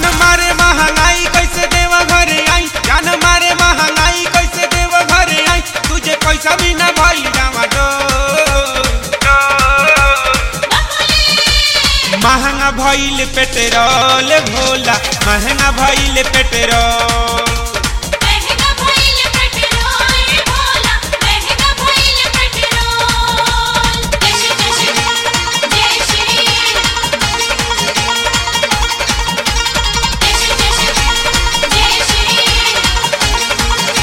मारे महंगाई कैसे देव घर आई जान मारे महंगाई कैसे देव घर आई तुझे पैसा भी ना भाई जावा महंगा भइल पेट्रोल भोला महंगा भइल पेट्रोल महंगा भइल पेट्रोल भोला महंगा भइल पेट्रोल जय श्री जय श्री जय श्री जय श्री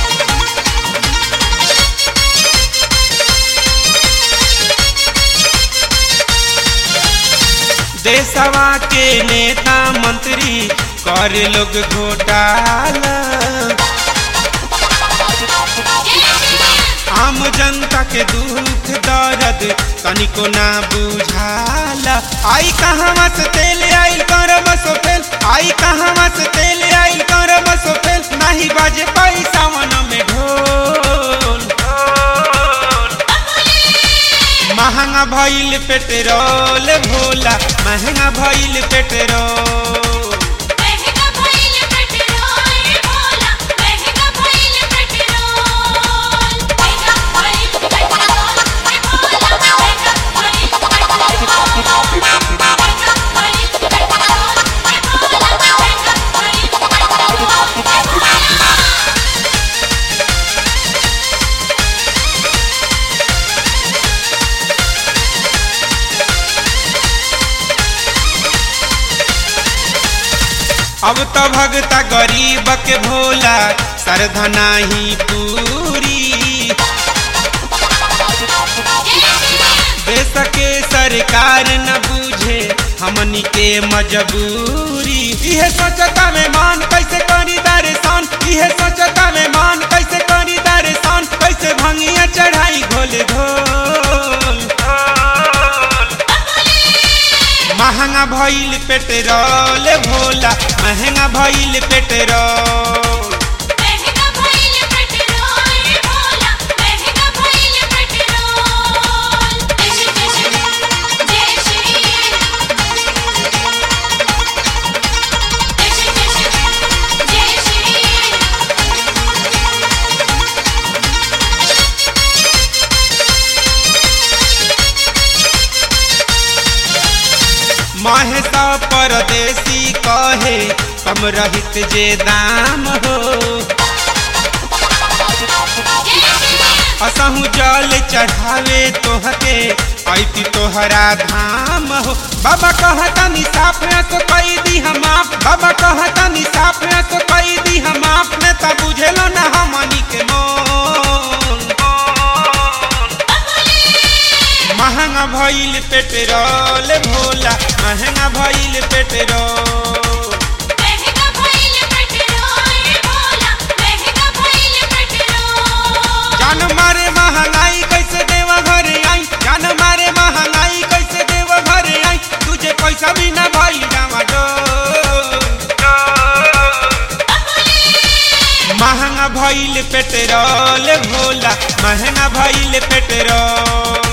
देशवा के नेता मंत्री कर लोग घोटाला आम जनता के दुख दर्द तनिको ना बुझाला आई कहवा से तेल आइल करब सोफेल आई कहवा से तेल आइल करब सोफेल नाही बाजे पैसा मन में ढोल महंगा भइल पेट्रोल भोला महंगा भइल पेट्रोल महंगा भइल पेट्रोल भोला महंगा भइल पेट्रोल महंगा भइल पेट्रोल भोला महंगा भइल पेट्रोल महंगा भइल पेट्रोल भोला महंगा भइल पेट्रोल अब तो भगता गरीब के भोला सरधा नाही पूरी देश के सरकार न बूझे हमनी के मजबूरी इहे सोचता में मान कैसे करी दर्शन इहे सोचता में मान कैसे करी दर्शन कैसे भंगिया चढ़ाई घोल घोल महंगा भइल पेट्रोल भोला महंगा भइल पेट्रोल महंगा भइल पेट्रोल भोला महंगा भइल पेट्रोल जय श्री जय श्री जय श्री महेशा परदेसी कहे कम रहित जे दाम हो असहु जल चढ़ावे तोहके ऐती तोहरा धाम हो बाबा कहता नि साफ है तो कई दी हम आप बाबा कहता नि साफ है तो कई दी हम आप ने तब बुझेलो ना हमनी के मोल महंगा भइल पेट्रोल भोला महंगा भइल पेट्रोल महंगा भइल पेट्रोल भोला महंगा भइल पेट्रोल जान मारे महंगाई कैसे देवा घर आई जान मारे महंगाई कैसे देवा घर आई तुझे पैसा भी ना भाई जावा महंगा भइल पेट्रोल भोला महंगा भइल पेट्रोल